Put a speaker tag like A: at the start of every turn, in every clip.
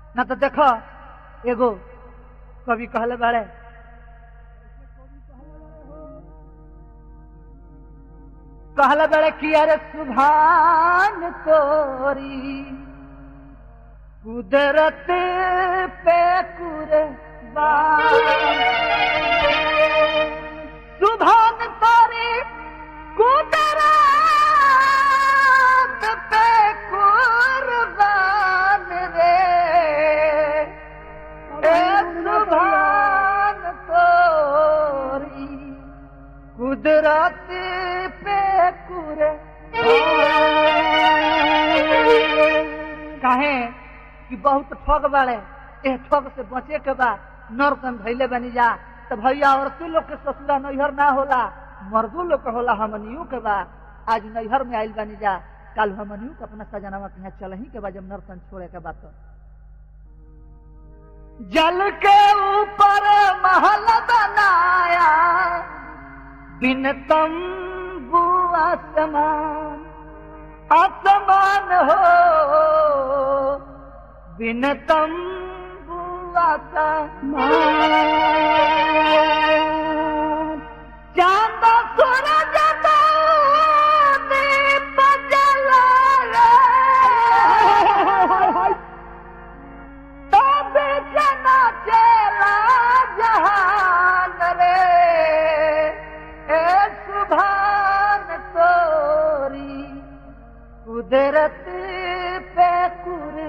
A: ना तो देखो एगो कवि कहले बाड़े कहले बाड़े कि अरे सुभान तोरी कुदरत पे कुर्बान सुभान तोरी कुदरत पे कुर्बान रे ए सुभान तोरी कुदरत पे कुरे काहे कि बहुत ठग बाड़े ए ठग से बचे के बा नरकन भैले बनी जा तो भैया औरतों लोग के ससुरा नैहर ना होला मर्दों लोग के होला हमनियों के बा आज नैहर में आइल बनी जा कल हमनियों के अपना सजनावा के यहाँ चल ही के बा जब नरकन छोड़े के बात जल के ऊपर महल बनाया बिन तंबू आसमान आसमान हो बिन तंबू आसमान चांद सूरज का दीप जलाए तब जना चला जहान रे ए सुभान तोरी कुदरत पे कुर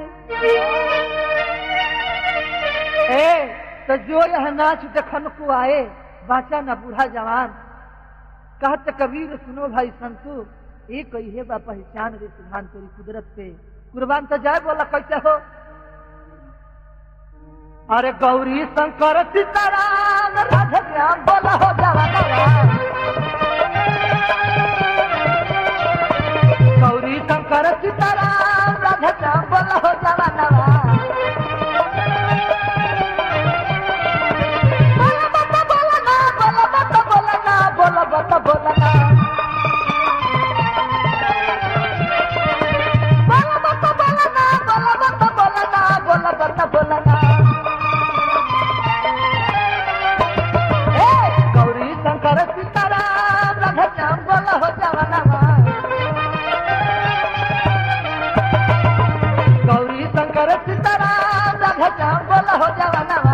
A: ए तो जो यह नाच देखन को आए बाचा न बूढ़ा जवान कहत कबीर सुनो भाई संतु ये कही बा पहचान रे सुभान तोरी कुदरत पे कुर्बान तो जाए बोला कैसे हो अरे गौरी शंकर सीताराम राधे श्याम बोला हो जवाना गौरी शंकर सीताराम राधे श्याम बोला हो जवाना बोला बता बोला ना बोला बता बोला ना बोला बता बोला ना बोला बता बोला ना बोला बता बोला ना बोला बता बोला ना ए, गौरी शंकर सीताराम राधा श्याम बोला हो जवाना गौरी शंकर सीताराम राधा श्याम बोला हो जवाना